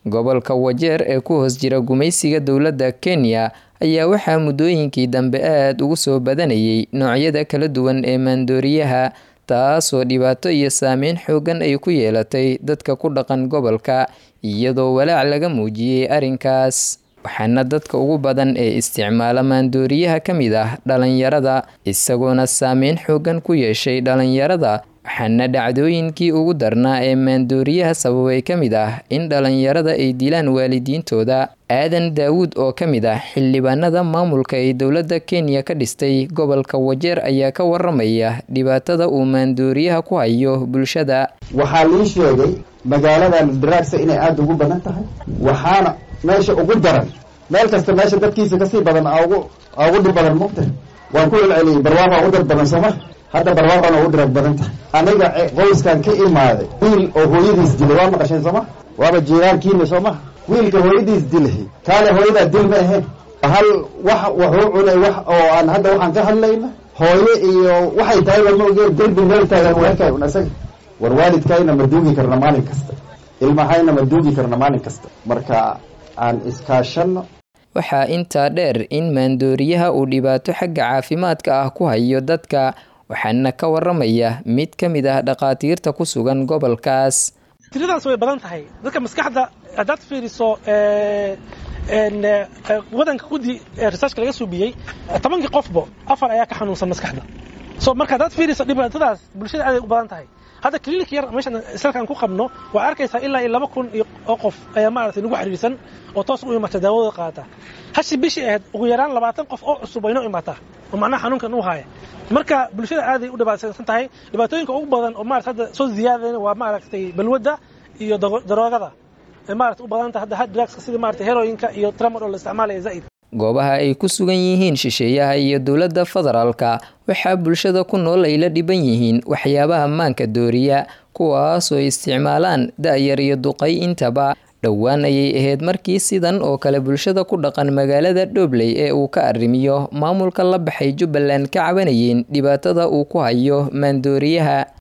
gobolka wajeer ee ku hoos jira gumaysiga dowladda kenya ayaa waxaa muddooyinkii dambe aada ugu soo badanayay noocyada kala duwan ee maandooriyaha taasoo dhibaato iyo saameyn xoogan ay ku yeelatay dadka ku dhaqan gobolka iyadoo walaac laga muujiyey arrinkaas waxaana dadka ugu badan ee isticmaala maandooriyaha ka mid ah dhalinyarada isagoona saameyn xoogan ku yeeshay dhalinyarada waxaana dhacdooyinkii ugu darnaa ee maandooriyaha sababay ka mid ah in dhalinyarada ay dilaan waalidiintooda aadan daawuud oo ka mid ah xildhibaanada maamulka ee dowladda kenya ka dhistay gobolka wajeer ayaa ka waramaya dhibaatada uu maandooriyaha ku hayo bulshada waxaa lii sheegay magaaladan daraagsa inay aada ugu badan tahay waxaana meesha ugu daran meel kasta meesha dadkiisa kasii badan ugu ugu dhib badan mugta waan ku celceliyey barwaaqaa ugu dad badan sooma hadda barwaaqana ugu dirag badan tahay aniga qoyskan ka imaaday wiil oo hooyadiis dilay waa maqasheen sooma waaba jiiraankiina sooma wiilka hooyadiis dilay kaale hooyadaa dil ma ahayn hal wax wuxuu cunay wax oo aan hadda waxaan ka hadlayna hooye iyo waxay tahay warmaogeen derbi meel taagan weerkay un isaga war waalidkayna ma duugi karna maalin kasta ilmahayna ma duugi karna maalin kasta marka aan iskaashano waxaa intaa dheer in maandooriyaha uu dhibaato xagga caafimaadka ah ku hayo dadka waxaana ka waramaya mid ka mid ah dhakhaatiirta ku sugan gobolkaas tiradaas way badan tahay dadka maskaxda haddaad fiiriso wadanka guddi researchka laga suubiyey tobankii qofbo afar ayaa ka xanuunsan maskaxda so marka haddaad fiiriso dhibaatadaas bulshada aaday u badan tahay hadda clinic yar meeshan salkan ku qabno waa arkaysaa ilaa iyo laba kun oo qof ayaa maaragtay nagu xiriirsan oo toos u imata daawadooda qaata hashi bishii ahayd ugu yaraan labaatan qof oo cusub waynoo imaataa oo macnaha xanuunkan u haya marka bulshada aaday u dhibaataysan tahay dhibaatooyinka ugu badan oo maarata hadda soo ziyaadayna waa maaragtay balwadda iyo daroogada ee maarata u badanta hadda hard drugska sida maarata heroyinka iyo tramadol la isticmaalaya zaa'id goobaha ay ku sugan yihiin shisheeyaha iyo dowladda federaalka waxaa bulshada ku nool ay la dhiban yihiin waxyaabaha maanka dooriya kuwaasoo isticmaalaan da-yar iyo duqay intaba dhowaan ayay ahayd markii sidan oo kale bulshada ku dhaqan magaalada dhobley ee uu ka arrimiyo maamulka la baxay jubbaland ka cabanayeen dhibaatada uu ku hayo maandooriyaha